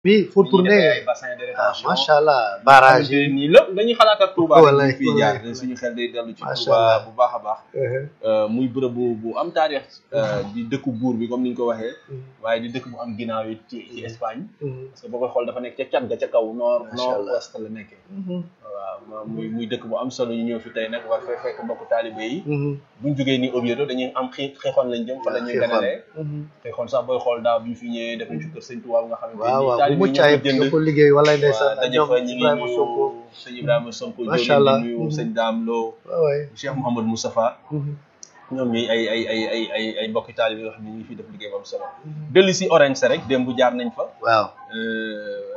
bi faut dañuy defee ay tourner bassin de ah rétention macha allah barrage xamante ne nii lépp dañuy xalaat ak Touba Wallaay, dañuy fiy jaar wallaay. suñu xel day dellu ci Macha Touba Allah. bu baax a baax Euh, muy bërëb bu bu am taarix euh, di dëkku buur bi comme ni ñu ko waxee waaye di dëkk bu am ginnaaw yi ci ci Espagne parce que boo koy xool dafa nekk ca cat ga ca kaw nord Macha nord Allah. ouest la nekkee waaw ma- muy muy dëkk bu am solo ñu ñëw fi tey nag war fay fekk mbokku taalibe yi buñ jógee ni Oviedo dañuy am xii xeexoon lañ jëm fa la ñuy ganalee xeexoon sax booy xool daaw bi ñu fi ñëwee def nañ ci kër sëñ Tuubaa nga xamante waaw ni waaw bu taalibe yi mucc ñoo ayib ko jënd nga ko liggéey wala waaw ndeysaan daje ñoom fa ñu ngi Ibrahima nuyu Sonko sëñ Ibrahima Sonko Macha jël Allah. di nuyu sëñ Daam Lo waaw waay Cheikh Mouhamadou Moustapha ñoom ñi ay ay ay ay ay ay mbokki taalibe yoo xam ne ñu ngi fi def liggéey bu am solo dellu si Orange rek démb jaar nañ fa waaw Euh,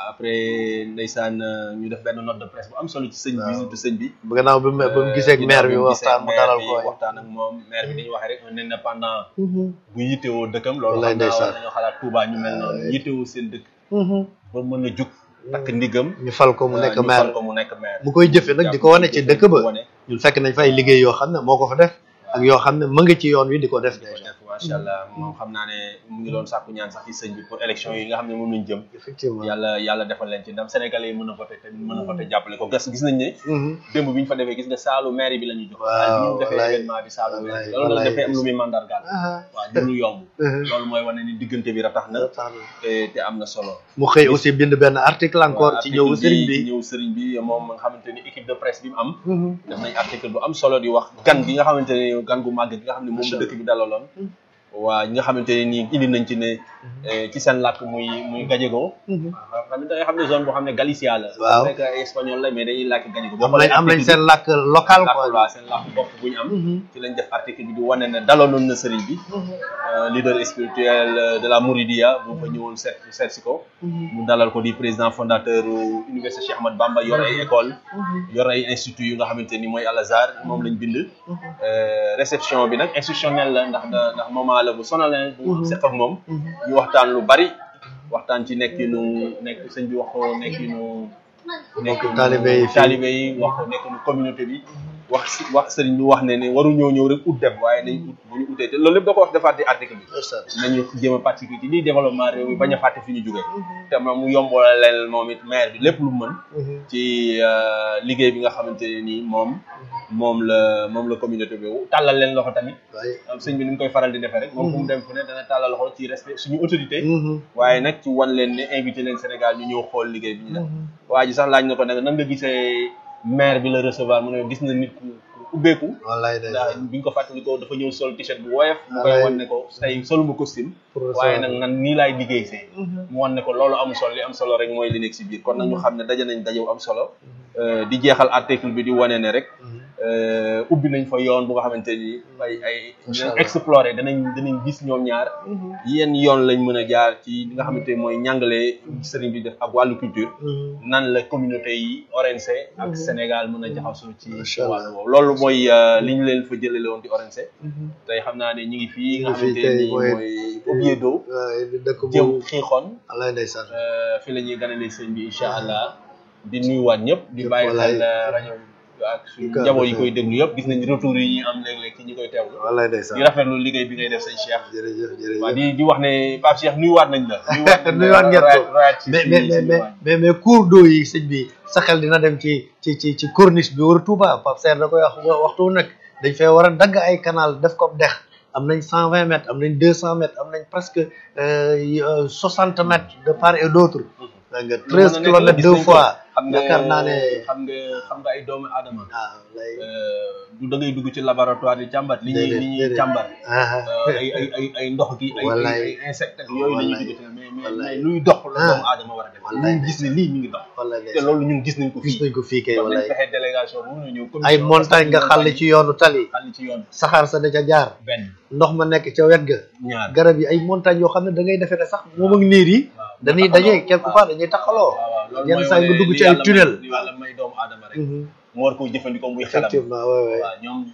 après ndeysaan euh, ñu def benn note de presse bu am solo ci sëñ bi Waaw. visite sëñ bi bu gannaaw bi mu ba mu gisee ak maire bi ginnaaw waxtaan mu gisee dalal maire ko bi waay waxtaan ak moom maire bi dañuy waxee rek un indépendant bu yittewoo dëkkam loolu Wallaay xam naa ndeysaan. war nañoo xalaat Touba ñu mel noonu yittewoo seen dëkk ba mën a jug takk ndigam ñu fal ko mu nekk ñu maire fal ko mu nekk maire mu koy jëfe nag di ko wane ci dëkk ba wane ñun fekk nañ fa ay liggéey yoo xam ne moo ko fa def ak yoo xam ne mu ngi ci yoon wi di ko def di ko déjà def macha allah moom xam naa ne mu ngi doon sàkku ñaan sax ci sëñ bi pour élection yi nga xam ne moom lañ jëm effectivement yàlla yàlla defal leen ci ndam sénégalais yi mën a voté te mën a voté jàppale ko gas gis nañ ne Mhm. démb bi ñu fa defee gis nga saalu maire bi la ñu jox Waaw, bi ñu defee wallaay. événement bi saalu maire bi Wallaay, loolu nag wallaay. dafay am lu muy mandargaal Aha. waaw du lu yomb Mhm. loolu mooy wane ni diggante bi ratax na Tax na. te te am na solo mu xëy aussi bind benn article encore waaw, ci article ñëw sëriñ bi ci ñëw sëriñ bi moom nga xamante ni équipe de presse bi mu am def nañ article bu am solo di wax gan gi nga xamante ne gan gu màgg gi nga xam ne moom Macha la dëkk bi dalaloon waa ñi nga xamante ne nii indi nañ ci ne eh, ci seen làkk muy muy gallego waaw xam da nga xam ne zone boo xam ne Galicia la Waaw. rek ay espagnol la mais dañuy làkk gallego boo am nañ xoolee am nañ article seen làkk local bi làkk quoi waa seen làkk bopp bu ñu am ci lañ def article bi di wane ne dalaloon na sëriñ bi euh, leader spirituel euh, de la Mouridia bu fa ñëwoon seet seet si ko mu dalal ko di président fondateur u université Cheikh Ahmad Bamba yor ay école yor ay institut yu nga xamante ni mooy Al Azhar moom lañ bind Euh, réception bi nag institutionnel la ndax da- ndax moment la bu sonalin bu seq ak moom ñu waxtaan lu bari waxtaan ci nekkinu nekk sëñ bi wax ko nekkinu nekkinu taalibe yi fii. taalibe yi wax ko nekkinu communauté bi wax si wax sëriñ bi wax ne ne waru ñoo ñëw rek ut dem waaye nañ ut bu ñu utee te loolu lépp da ko wax defaat di article bi nañu jéem a participer ci lii développement réew mi bañ a fàtte fi ñu jógee te moom mu yombalal leen moom it maire bi lépp lu mu mën ci euh, liggéey bi nga xamante ne nii moom moom la moom la communauté bi tàllal leen loxo tamit waaye am sëñ bi ni mu koy faral di defee rek moom fu mu dem fu ne dana tàllal loxo ci respect suñu autorité waaye nag ci wan leen ne invité leen Sénégal ñu ñëw xool liggéey bi ñu def waa ji sax laaj na ko nag nan nga gisee maire bi la recevoir mu ne gis na nit ku ku ubbeeku wallaay day ndax bi ñu ko fàttalikoo dafa ñëw sol t-shirt bu woyof mu koy Wallaay. wan ne ko tey soluma costume pour waaye recevoir. nag nan nii laay liggéey see mu wan ne ko loolu amul solo li am solo rek mooy li nekk si biir kon nag ñu xam ne daje nañ daje bu am solo Euh, di jeexal article bi di wane ne rek euh, ubbi nañ fa yoon bu nga xamante ni ay ay Incha dinañ Allah. explorer danañ danañ gis ñoom ñaar yenn yoon lañ mën a jaar ci li nga xamante ni mooy njàngale sëriñ bi def ak wàllu culture nan la communauté yi ONC ak Sénégal mën a jaxasoo ci Macha ci Allah. wàllu woowu loolu mooy euh, li ñu leen fa jëlale woon di ONC tey xam naa ne ñu ngi fii nga Ñu ngi fii xamante tey ni mooy- mooy Oviedo waaye di dëkk jëm boobu xiixoon wallaay ndeysaan euh, fi la ñuy ganalee sëñ bi incha allah di nuyuwaat ñëpp di Ñëpp bàyyi wallaay. xel euh, rajo ak suñu Di ko njaboot yi rafetlu. koy déglu yëpp gis nañ retour yi ñuy am léeg-léeg ci ñi koy teewlu wallaay di ndeysaan rafetlu liggéey bi ngay def sëñ Cheikh jërëjëf jërëjëf waaw di di wax ne Pape Cheikh nuyuwaat nañ la Nuyuwaat ngeen ko. royaat- royaat ci mais ci- mais ci mais mais waañ. mais mais cours d'eau yi sëñ bi sa xel dina dem ci ci ci ci corniche bi wër Touba Pape Serre da koy wax waxtu wu nekk dañ fay war a dagg ay canal def ko dex am nañ cent vingt mètres am nañ deux cent mètres am nañ presque soixante mètres de part et d'autre da nga treize Lu mën a nekk la, kilomètres gis deux nañ ko. fois xam nga yaakaar naa ne xam nga xam nga ay doomu aadama ah lay euh, du da ngay dugg ci laboratoire di càmbar li ñuy Déedéet, li ñuy déedéet. càmbar ah euh, ay ay ay ay ndox gi ay ay Wallaay. ay insectes ak yooyu la ñuy Wallaay. dugg ci mais mais Wallaay. mais luy dox la Ah. doomu aadama war a def Wallaay. ñu gis ne lii mi ngi dox wallaay te ndeysaan. loolu ñun gis nañ ko gis fii nañ ko fii kay kon nañ wallaay fexe délégation bu ñu ñëw ay montagne nga xàll ci yoonu tali xàll ci yoon saxaar sa da ca jaar benn ndox ma nekk ca wet ga ñaar garab yi ay montagne yoo xam ne da ngay defee ne sax moom ak niir yi waaw dañuy daje quelque part dañuy taxaloo waaw waaw loolu yenn mooy saa yi nga wane dugg li ci ay yàlla may- tunnel li yàlla may doomu aadama rek Mhm. mu war koo jëfandikoo muy xelam effectivement waay waay waaw ñoom